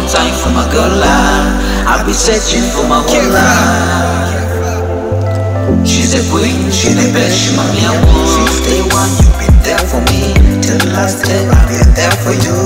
time for my girl life. I've been searching for my whole life. She's a queen, she's the best, she my me one. Since day one, you been there for me. Till the last day, I'll be there for you.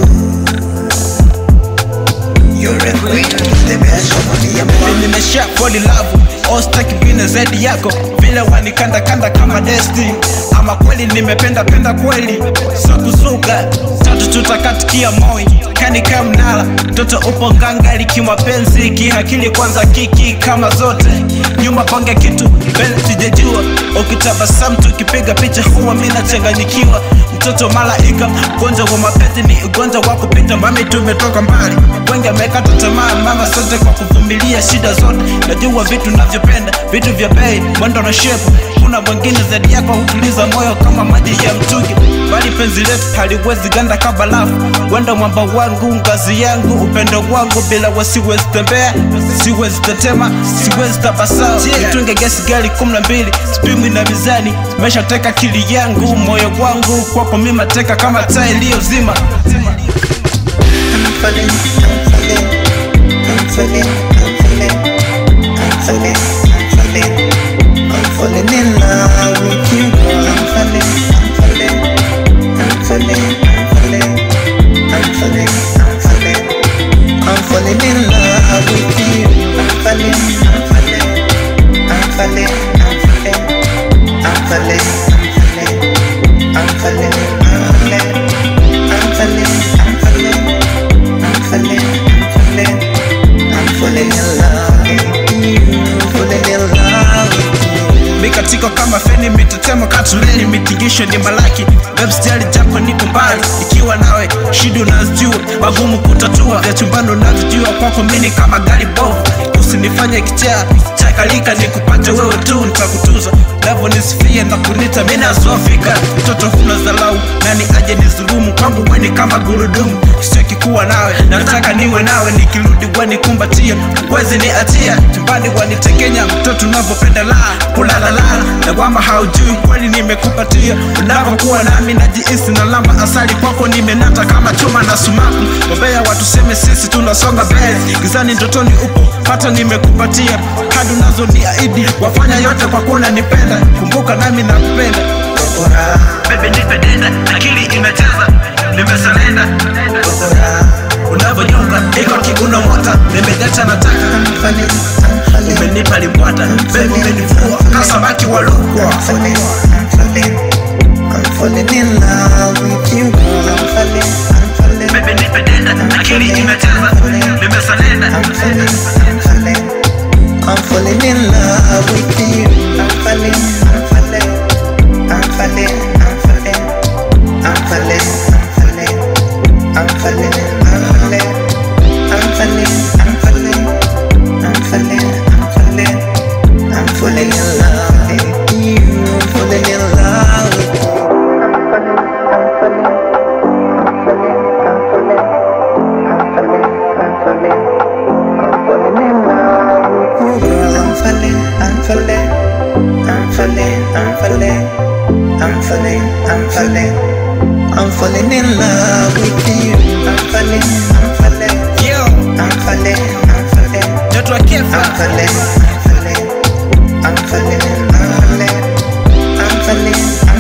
You're a queen, the best, she my me one. nimesha fall in love ostaki vine zaidi yako vile wanikanda kanda kama desti ama kweli nimependa penda kweli so kuzuga tatu tutakatikia moi kanika mnala mtoto upo nganga kimapenzi kihakili kwanza kiki kama zote nyuma pange kitu mbele sijajua ukitabasamu tukipiga picha huwa mi nachanganyikiwa mtoto malaika ugonjwa wa mapenzi ni ugonjwa wa kupita mami tumetoka mbali wengi amekata tamaa mama sote kwa kuvumilia shida zote najua vitu navyopenda vitu vya bei mwendo na shepu kuna mwingine zaidi yako hutuliza moyo kama maji ya mtungi bali penzi letu haliwezi ganda kama lafu wenda mwamba wangu ngazi yangu upendo wangu bila we siwezi tembea siwezi tetema siwezi tabasamu tunge gesi gari kumi na mbili spimi na mizani meshateka akili yangu moyo wangu kwako mima teka kama taa iliyozima I'm falling, I'm falling, I'm falling, I'm falling, I'm falling, I'm falling in love with you, girl. I'm falling, I'm falling, I'm falling, I'm falling, I'm falling, I'm falling in love with you. I'm falling, I'm falling, I'm falling, I'm falling, I'm falling, I'm falling, I'm falling, I'm falling, I'm falling. I'm falling, I'm falling, I'm falling in love with you, falling in love with you. mikatiko kama feni mitetemo katuleni mitingisho ni malaki webstari japo nipo mbali ikiwa nawe shida unazijua magumu kutatua vya chumbani unavijua kwako mini kama gari bovu usinifanye kichaa chakalika nikupate wewe tu nitakutuza navyonisifia na kunita minazofika mtoto huna zalau nani aje nizulumu kwangu weni kama gurudumu sitaki kuwa nawe nataka niwe nawe nikirudi wanikumbatia wezi ni atia chumbani wanitekenya mtoto unavyopenda la kulalala na kwamba haujui kweli nimekupatia unavyokuwa nami najihisi na lamba asali kwako nimenata kama chuma na sumaku wabea watuseme sisi tunasonga mbele gizani ndotoni upo hata nimekupatia hadi unazo ni aidi wafanya yote kwa kuwa unanipenda kumbuka nami nakupenda Kokora, bebe nipedenda akili imecheza nimesalenda kokora, unavyonyonga iko kiguno mota nimejata nataka I'm falling, I'm falling, umenipa limbwata bebe umenivua kasabaki walukwa I'm falling, I'm falling, I'm falling in love with you, girl. I'm falling, I'm falling, bebe nipedenda akili imecheza nimesalenda I'm falling, I'm falling, I'm falling in love with you. I'm falling, I'm falling, I'm falling, I'm falling, I'm falling, I'm falling, I'm falling, I'm falling, I'm falling, I'm falling, I'm falling, I'm falling, I'm falling in love with you. I'm falling in love with you. I'm falling, I'm falling, I'm falling, I'm falling, I'm falling, I'm falling, I'm falling in love with you. I'm falling, I'm falling, yo I'm falling, I'm falling, mtoto wa I'm kefa falling, I'm falling, I'm falling, I'm falling, I'm falling,